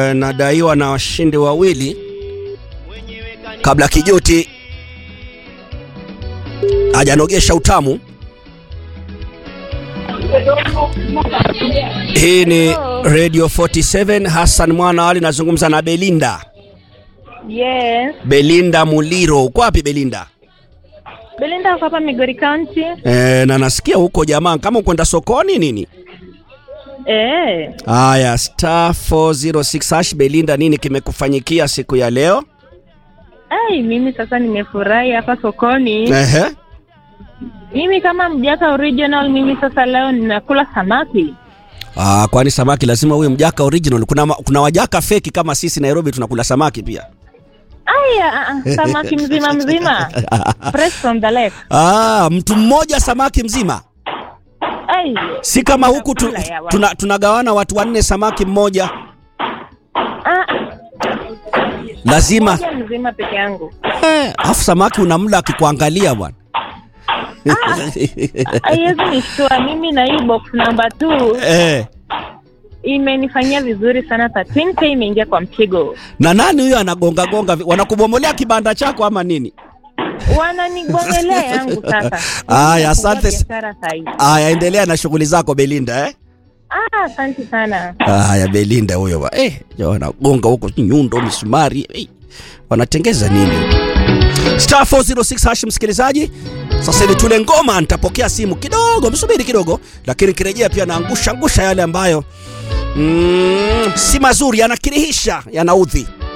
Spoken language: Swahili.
eh, nadaiwa na washindi wawili kabla Kijoti hajanogesha utamu. Hii ni Radio 47 Hassan Mwana Ali, nazungumza na Belinda. Yes. Belinda Muliro, uko wapi Belinda? Belinda uko hapa Migori County. E, na nasikia huko jamaa kama ukwenda sokoni nini? Eh. Haya, star 406 hash. Belinda, nini kimekufanyikia siku ya leo? Ai, mimi sasa nimefurahi hapa sokoni. Ehe. Mimi kama mjaka original, mimi sasa leo ninakula samaki. Ah, kwani samaki lazima uwe mjaka original? Kuna, ma- kuna wajaka feki kama sisi Nairobi tunakula samaki pia. Aya, ah, ah, samaki mzima mzima. Fresh from the lake. Ah, mtu mmoja samaki mzima, Ai. si kama huku tu, Chakula ya watu. tuna, tunagawana watu wanne samaki mmoja, Ah, lazima moja mzima peke yangu. eh, afu samaki unamla akikuangalia bwana. Haiwezi nishtua mimi na hii box number 2 eh, imenifanyia vizuri sana 13k imeingia kwa mpigo. na nani huyo anagonga gonga? vi- Wanakubomolea kibanda chako ama nini? Wananigongelea yangu sasa. Aya, asante. Biashara sahihi. Aya, endelea na shughuli zako Belinda eh? Ah, asante sana. Haya, Belinda huyo ba. Eh, ya wanagonga huko nyundo, misumari. Eh, wanatengeza nini? Star 406 hash, msikilizaji. Sasa hivi tule ngoma, nitapokea simu kidogo, msubiri kidogo, lakini kirejea pia naangusha angusha yale ambayo mm, si mazuri, yanakirihisha, yanaudhi.